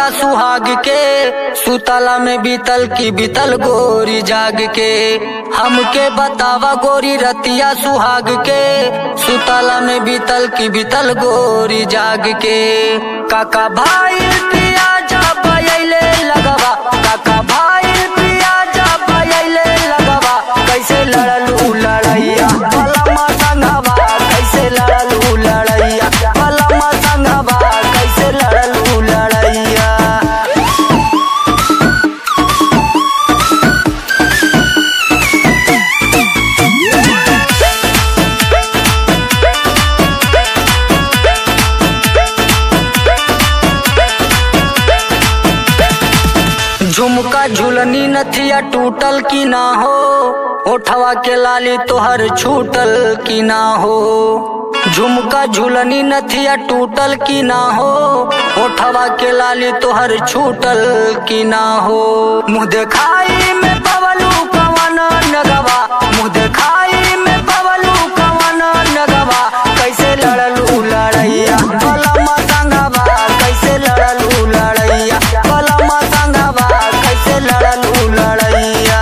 रतिया सुहाग के सुतला में बीतल की बीतल गोरी जाग के हमके बतावा गोरी रतिया सुहाग के सुतला में बीतल की बीतल गोरी जाग के काका भाई पिया जा पयले लगवा काका भाई पिया जा पयले लगवा कैसे लड़लू लड़ैया भला संगवा कैसे लड़लू लड़ैया भला संगवा कैसे लड़लू लड़ैया झुमका झुलनी नथिया टूटल की ना हो ओठवा के लाली तोहर छूटल की ना हो झुमका झुलनी नथिया टूटल की ना हो ओठवा के लाली तोहर छूटल की ना हो मुँह देखाई में पवलू कवन नगवा मुँह देखाई में पवलू कवन नगवा कैसे लड़लू लड़ैया भला संगवा कैसे लड़लू लड़ैया भला संगवा कैसे लड़लू लड़ैया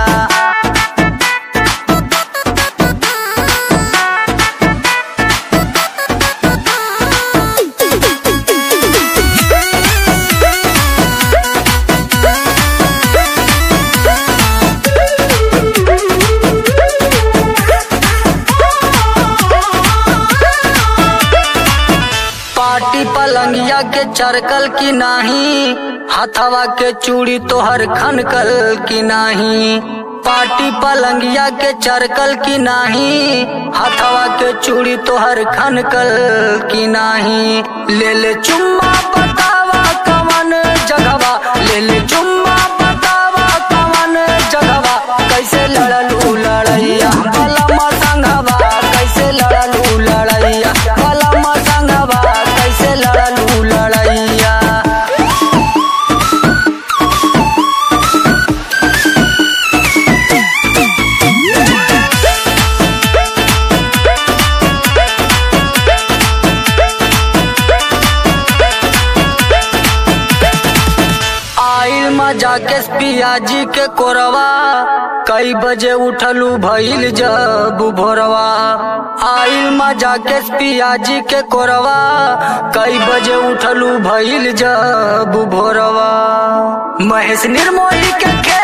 पाटी पलंगिया के चरकल की नाही हथवा के चूड़ी तोहर खनकल की नाही पाटी पलंगिया के चरकल की नाही हथवा के चूड़ी तोहर खनकल की नाही ले ले चुम्मा बतावा कवन जगवा ले ले चुम्मा बतावा कवन जगवा कैसे लड़लू लड़ैया भला संगवा कैसे लड़लू लड़ैया भला संगवा कैसे लड़लू लड़ैया आइल मजा के पियाजी के कोरवा कई बजे उठलू भइल जब भोरवा आइल मजा के पियाजी के कोरवा कई बजे उठलू भइल जब भोरवा महेश निर्मोही के खे